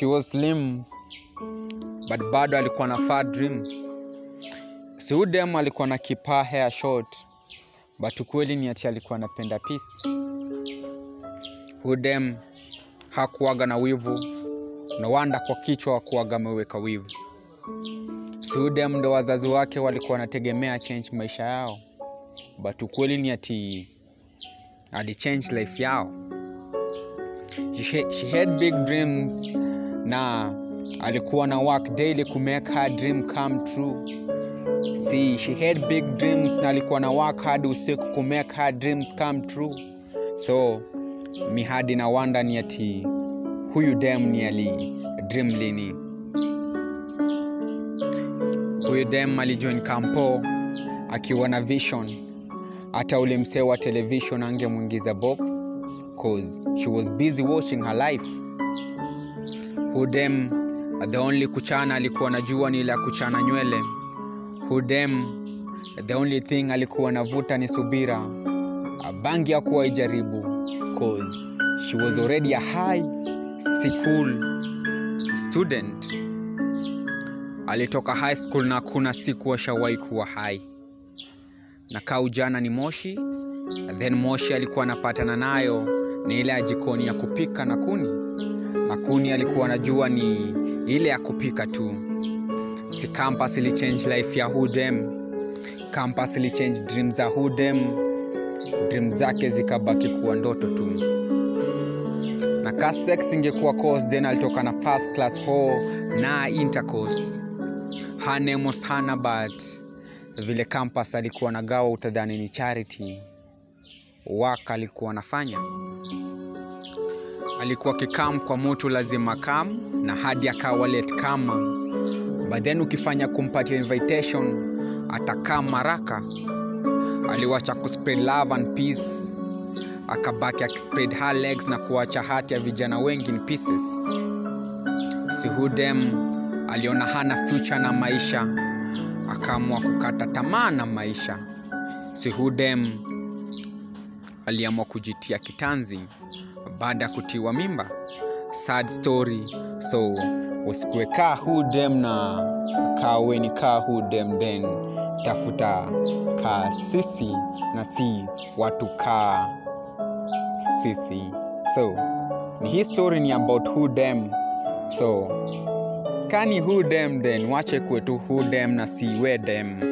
she was slim but bado alikuwa na fat dreams si huyu dem alikuwa na kipaa hair short but ukweli ni ati alikuwa anapenda peace huyu dem hakuwaga na wivu na wanda kwa kichwa wakuwaga ameweka wivu si huyu dem ndo wazazi wake walikuwa wanategemea change maisha yao but ukweli ni ati alichange life yao she, she had big dreams na alikuwa na work daily ku make her dream come true see she had big dreams na alikuwa na work hard usiku ku make her dreams come true so mi hadi na wanda ni ati huyu dem ni ali dream lini huyu dem alijoin kampo akiwa na vision hata ule msee wa television angemwingiza box cause she was busy watching her life hudem the only kuchana alikuwa najua ni la kuchana nywele hudem the only thing alikuwa navuta ni subira bangi akuwa ijaribu cause she was already a high school student alitoka high school na kuna siku ashawahi kuwa high na kaa ujana ni moshi then moshi alikuwa anapatana nayo ni ile ya jikoni ya kupika na kuni na kuni alikuwa anajua ni ile ya kupika tu si campus ilichange life ya hudem campus ilichange dream za hudem dream zake zikabaki kuwa ndoto tu na ka sex ingekuwa course then alitoka na first class ho na intercourse hanemos hana but vile campus alikuwa nagawa utadhani ni charity wak alikuwa anafanya alikuwa kikam kwa mutu lazima kam na hadi akawa late kama but then ukifanya kumpatia invitation atakam maraka aliwacha kuspread love and peace akabaki akispread her legs na kuacha hati ya vijana wengi in pieces si hudem aliona hana future na maisha akaamua kukata tamaa na maisha si hudem aliamua kujitia kitanzi baada ya kutiwa mimba sad story so usikuwe kaa hudem na kaweni kaa hudem then tafuta kaa sisi na si watu kaa sisi so ni hii story ni about hudem so kani hudem then wache kwetu hudem na si wedem